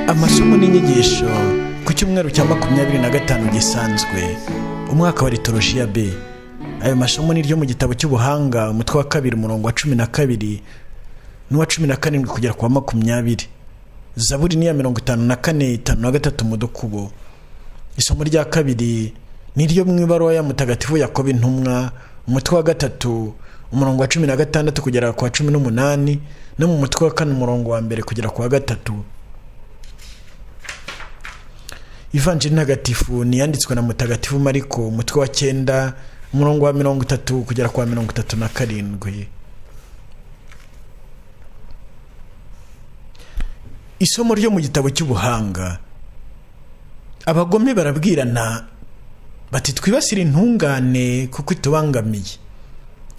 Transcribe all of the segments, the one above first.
amasomo n'inyigisho ku cyumweru cya makumyabiri na gatanu gisanzwe umwaka wa litorojiya b ayo masomo ni iryo mu gitabo cy'ubuhanga umutwe wa kabiri umurongo wa cumi na kabiri n'uwa cumi na karindwi kugera ku wa makumyabiri zaburi ni iya mirongo itanu na kane itanu na gatatu mu dukubo isomo rya kabiri ni iryo mu ibaruwa ya mutagatifu yakoba intumwa umutwe wa gatatu umurongo wa cumi na gatandatu kugera ku wa cumi n'umunani no mu mutwe wa kane umurongo wa mbere kugera ku wa gatatu ivanjiri ntagatifu ni iyanditswe na mutagatifu mariko umutwe wa cyenda umurongo wa mirongo itatu kugera ku wa mirongo itatu na karindwi isomo ryo mu gitabo cy'ubuhanga abagome barabwirana bati twibasire intungane kuko itubangamiye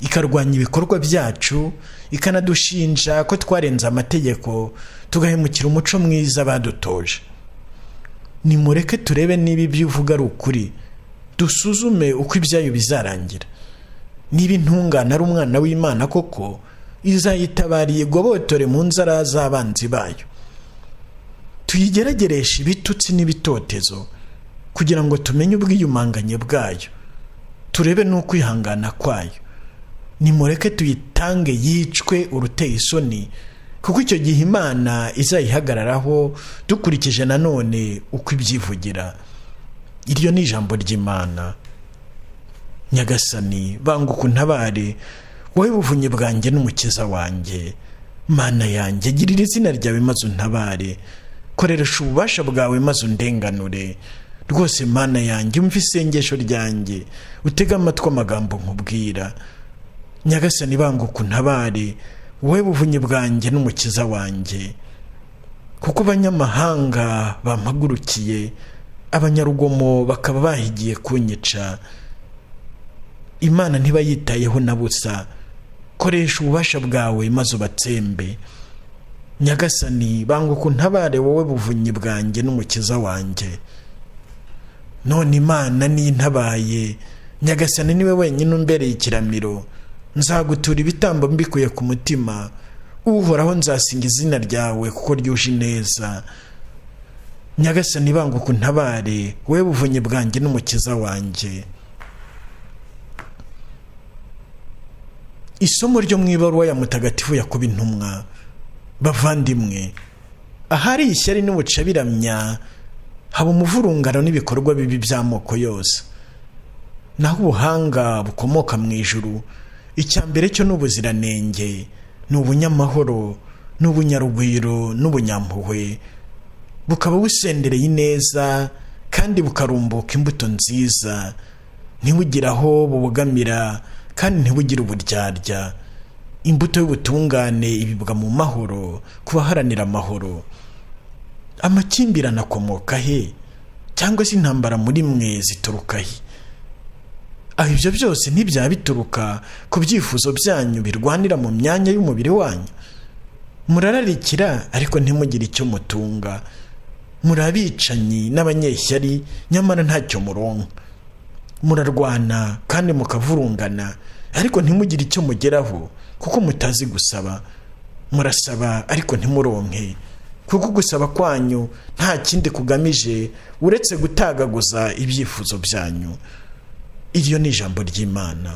ikarwanya ibikorwa byacu ikanadushinja ko twarenze amategeko tugahemukira umuco mwiza badutoje nimureke turebe niba ibyo uvuga ari ukuri dusuzume uko ibyayo bizarangira niba intungane ari umwana w'imana koko izayitabariye igobotore mu nzara z'abanzi bayo tuyigeragereshe ibitutsi n'ibitotezo kugira ngo tumenye ubwiyumanganye bwayo turebe n'ukwihangana kwayo nimureke tuyitange yicwe uruteye isoni kuko icyo gihe imana izayihagararaho dukurikije nanone uko ibyivugira iryo ni ijambo ry'imana nyagasani banguka untabare wowe buvunyi bwanjye n'umukiza wanjye mana yanjye girira izina ryawe maze untabare koresha ububasha bwawe maze undenganure rwose mana yanjye umva isengesho ryanjye utege amatwi amagambo nkubwira nyagasani banguka untabare wowe buvunyi bwanjye n'umukiza wanjye kuko abanyamahanga bampagurukiye abanyarugomo bakaba bahigiye kunyica imana ntibayitayeho na busa koresha ububasha bwawe maze ubatsembe nyagasani banguka untabare wowe buvunyi bwanjye n'umukiza wanjye none imana nintabaye nyagasani niwe wenyine umbereye ikiramiro nzagutura ibitambo mbikuye ku mutima uhoraho nzasinga izina ryawe kuko ryuje neza nyagasani banguka untabare wowe buvunyi bwanjye n'umukiza wanjye isomo ryo mu ibaruwa ya mutagatifu yakuba intumwa bavandimwe ahari ishyari n'ubucabiramya haba umuvurungano n'ibikorwa bibi by'amoko yose naho ubuhanga bukomoka mu ijuru icya mbere cyo ni ubuziranenge ni ubunyamahoro ni ubunyarugwiro n'ubunyampuhwe bukaba busendereye ineza kandi bukarumbuka imbuto nziza ntibugire aho bubogamira kandi ntibugire uburyarya imbuto y'ubutungane ibibwa mu mahoro ku baharanira amahoro amakimbirane akomoka he cyangwa se intambara muri mwe zituruka he aho ibyo byose ntibyaba bituruka ku byifuzo byanyu birwanira mu myanya y'umubiri wanyu murararikira ariko ntimugire icyo mutunga muri abicanyi n'abanyeshyari nyamara ntacyo muronka murarwana kandi mukavurungana ariko ntimugire icyo mugeraho kuko mutazi gusaba murasaba ariko ntimuronke kuko gusaba kwanyu nta kindi kugamije uretse gutagaguza ibyifuzo byanyu iryo ni ijambo ry'imana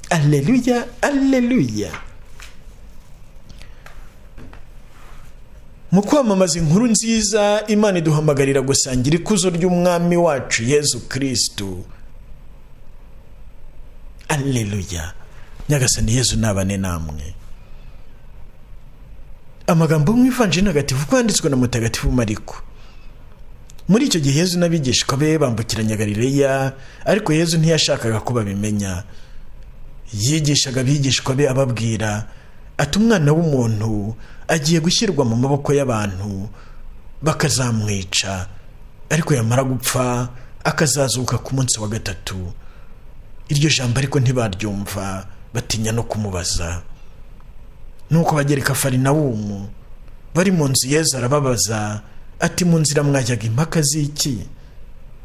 alleluya alleluya mu kwamamaza inkuru nziza imana iduhamagarira gusangira ikuzo ry'umwami wacu yezu kirisitu alleluya nyagasani yezu nabane namwe amagambo yo mu ivanjiri ntagatifu ko yanditswe na mutagatifu mariko muri icyo gihe yezu n'abigishwa be bambukiranya galileya ariko yezu ntiyashakaga ko babimenya yigishaga abigishwa be ababwira ati umwana w'umuntu agiye gushyirwa mu maboko y'abantu bakazamwica ariko yamara gupfa akazazuka ku munsi wa gatatu iryo jambo ariko ntibaryumva batinya no kumubaza nuko bagereka farinawumu bari mu nzu yezu arababaza ati mu nzira mwajyaga impaka z'iki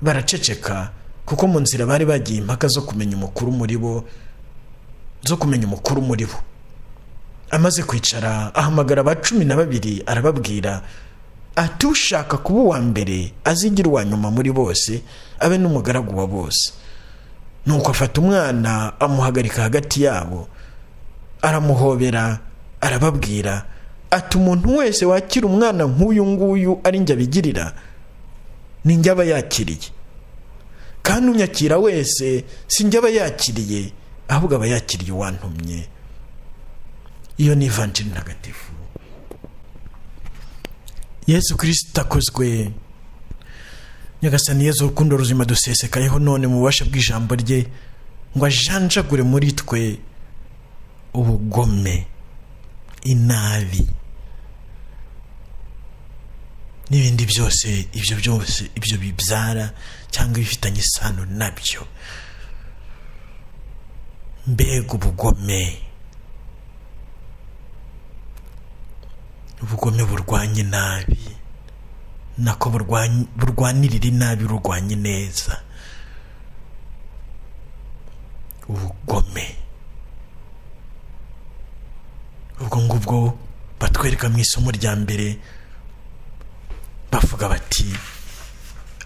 baraceceka kuko mu nzira bari bagiye impaka zo kumenya umukuru muri bo zo kumenya umukuru muri bo amaze kwicara ahamagara aba cumi na babiri arababwira ati ushaka kuba uwa mbere azigira uwa nyuma muri bose abe n'umugaragu wa bose nuko afata umwana amuhagarika hagati yabo aramuhobera arababwira ati umuntu wese wakira umwana nk'uyu nguyu ari njye abigirira ni njye aba yakiriye kandi unyakira wese si njye aba yakiriye ahubwo aba yakiriye uwantumye iyo ni ivanjiri ntagatifu yesu kirisita akozwe nyagasani yezu urukundo ruzima dusesekayeho none mu bubasha bw'ijambo rye ngo ajanjagure muri twe ubugome inabi n'ibindi byose ibyo byose ibyo bibyara cyangwa ibifitanye isano nabyo mbega ubugome ubugome burwanya inabi nako burwanirira inabi rurwanya neza ubugome ubwo ngubwo batwereka mu isomo rya mbere bavuga bati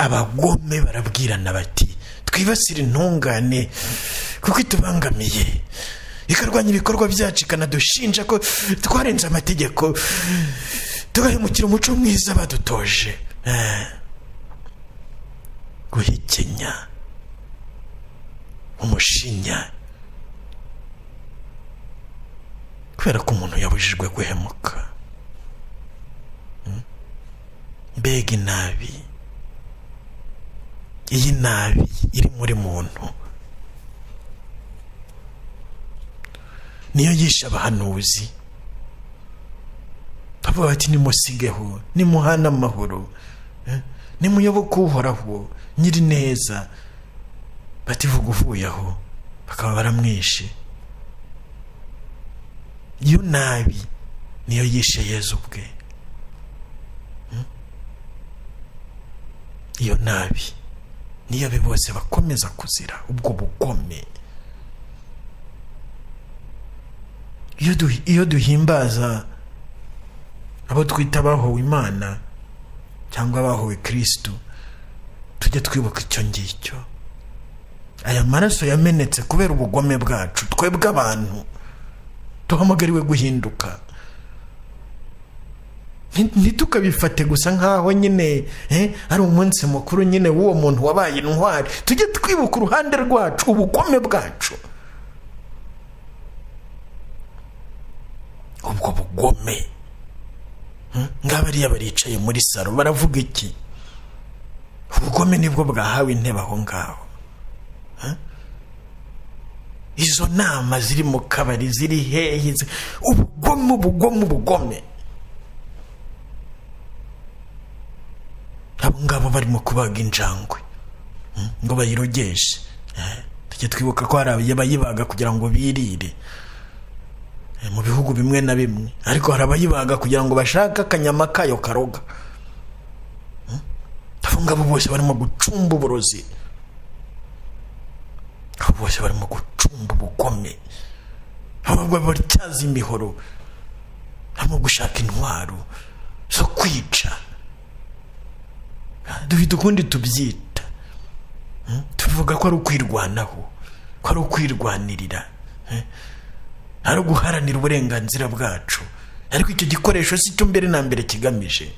abagome barabwirana bati twibasire intungane kuko itubangamiye ikarwanya ibikorwa byacu ikanadushinja ko twarenze amategeko tugahemukira umuco mwiza badutoje guhekenya umushinya kubera ko umuntu yabujijwe guhemuka mbega inabi iyi nabi iri muri muntu niyo yishe abahanuzi bavuga bati nimusigeho nimuhane amahoro nimuyoboke uhoraho nyiri neza bativuga uvuye aho bakaba baramwishe iyo nabi niyo yishe yezu ubwe iyo nabi niyo be bose bakomeza kuzira ubwo bugome iyo duhimbaza abo twita abahowe imana cyangwa abahowe kirisitu tujye twibuka icyo ngicyo aya maraso yamenetse kubera ubugome bwacu twebwe abantu duhamagariwe guhinduka ntitukabifate gusa nk'aho nyine ari umunsi mukuru nyine w'uwo muntu wabaye intwari tujye twibuka uruhande rwacu ubugome bwacu ubwo bugome ngabariya baricaye muri salo baravuga iki ubugome nibwo bwahawe intebe aho ngaho izo nama ziri mu kabari ziri hehe ubugome ubugome ubugome abo ngabo barimo kubaga injangwe ngo bayirogeshe tujye twibuka ko hari abayibaga kugira ngo birire mu bihugu bimwe na bimwe ariko hari abayibaga kugira ngo bashake akanyama kayo karoga abo ngabo bose barimo gucumba uburozi abo bose barimo gucumba ubugome abo batyaza imihoro barimo gushaka intwaro zo kwica dufite ukundi tubyita tuvuga ko ari ukwirwanaho ko ari ukwirwanirira ari uguharanira uburenganzira bwacu ariko icyo gikoresho si cyo mbere na mbere kigamije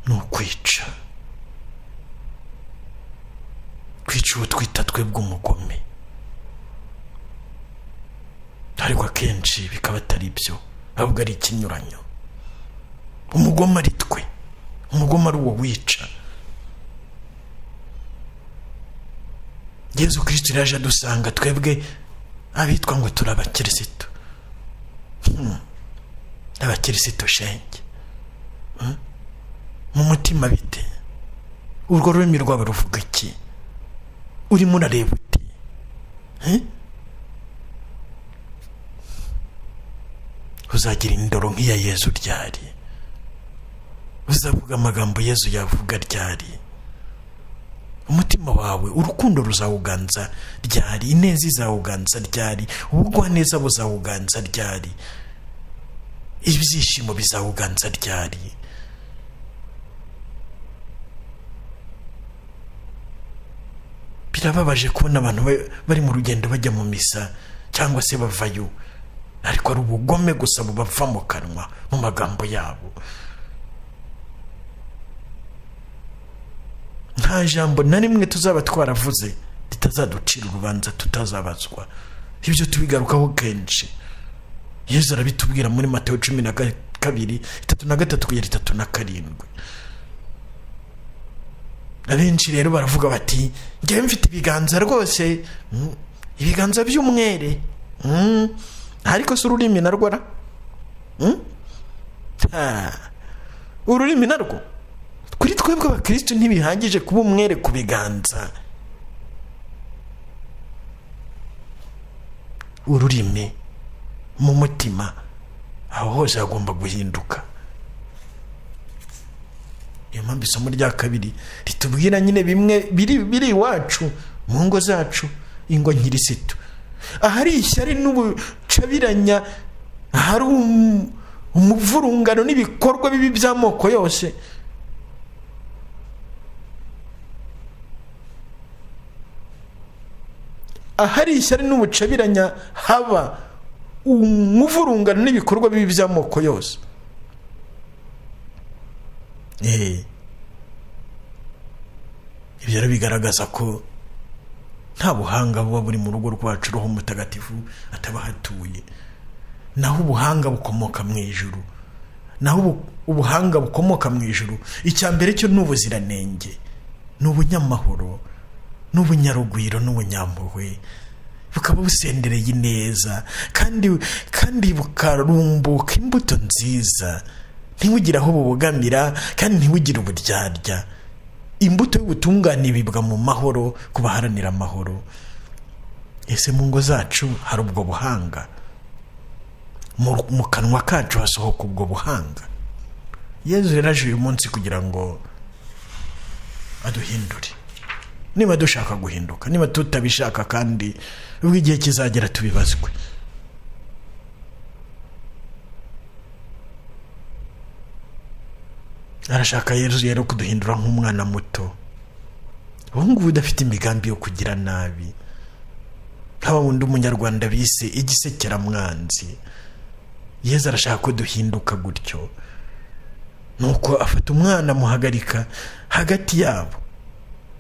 ni ukwica kwica uwo twita twebwe umugome ariko akenshi bikaba atari byo ahubwo ari ikinyuranyo umugome ari twe umugome ari uwo wica yezu kirisiti yaje adusanga twebwe abitwa ngo turi abakirisitu abakirisitu shenge mu mutima bite urwo rurimi rwaba ruvuga iki urimo urareba uti uzagira indoro nk'iya yezu ryari uzavuga amagambo yezu yavuga ryari umutima wawe urukundo ruzawuganza ryari ineza izawuganza ryari ubugwaneza buzawuganza ryari ibyishimo bizawuganza ryari birababaje kubona abantu ba- bari mu rugendo bajya mu misa cyangwa se bavayo ariko ari ubugome gusa bubava mu kanwa mu magambo yabo nta jambo na rimwe tuzaba twaravuze ritazaducira urubanza tutazabazwa ibyo tubigarukaho kenshi yezu arabitubwira muri mateyo cumi na ka- kabiri itatu na gatatu kugera itatu na karindwi abenshi rero baravuga bati njyewe mfite ibiganza rwose mm, ibiganza by'umwere mm, ariko si ururimi narwo ra Mm? Ah, ururimi narwo kuri twebwe abakirisitu ntibihagije kuba umwere ku biganza ururimi mu mutima aho hose hagomba guhinduka niyo mpamvu isomo rya kabiri ritubwira nyine bimwe biri biri iwacu mu ngo zacu ingo nkirisitu ahari ishyari n'ubucabiranya ahari um- umuvurungano n'ibikorwa bibi by'amoko yose ahari ishyari n'ubucabiranya haba umuvurungano n'ibikorwa bibi by'amoko yose Eh. ibyo rero bigaragaza ko nta buhanga buba buri mu rugo rwacu roho mutagatifu ataba hatuye naho ubuhanga bukomoka mu ijuru naho ubu- ubuhanga bukomoka mu ijuru icya mbere cyo ni ubuziranenge ni ubunyamahoro ni ubunyarugwiro n'ubunyampuhwe bukaba busendereye ineza kandi kandi bukarumbuka imbuto nziza ntiwugire aho bubogamira kandi ntiwugire uburyarya imbuto y'ubutungane ibibwa mu mahoro ku baharanira amahoro ese mu ngo zacu hari ubwo buhanga mu mu kanwa kacu hasohoka ubwo buhanga yezu rero aje uyu munsi kugira ngo aduhindure niba dushaka guhinduka niba tutabishaka kandi ubwo igihe kizagera tubibazwe arashaka yezu rero kuduhindura nk'umwana muto ubu ngubu udafite imigambi yo kugira nabi nka wa wundi umunyarwanda bise igisekeramwanzi yezu arashaka ko duhinduka gutyo nuko afata umwana amuhagarika hagati yabo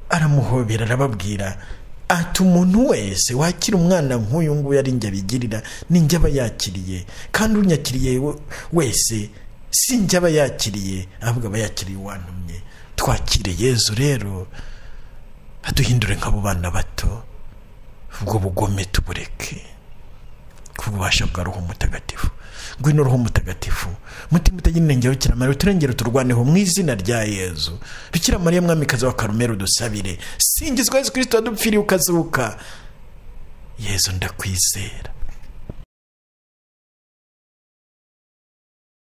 aramuhobera arababwira ati umuntu wese wakira umwana nk'uyu nguyu ari njye abigirira ni njye aba yakiriye kandi unyakiriye we- wese si njye aba yakiriye ahubwo aba yakiriye uwantumye twakire yezu rero aduhindure nk'abo bana bato ubwo bugome tubureke kububasha bwa roho mutagatifu ngwino roho mutagatifu mutima utagira inenge wa bikira mariya uturengere turwaneho mu izina rya yezu bikira mariya mwamikazi wa karumeri udusabire singizwa yezu kirisito wadupfiriye ukazuka yezu ndakwizera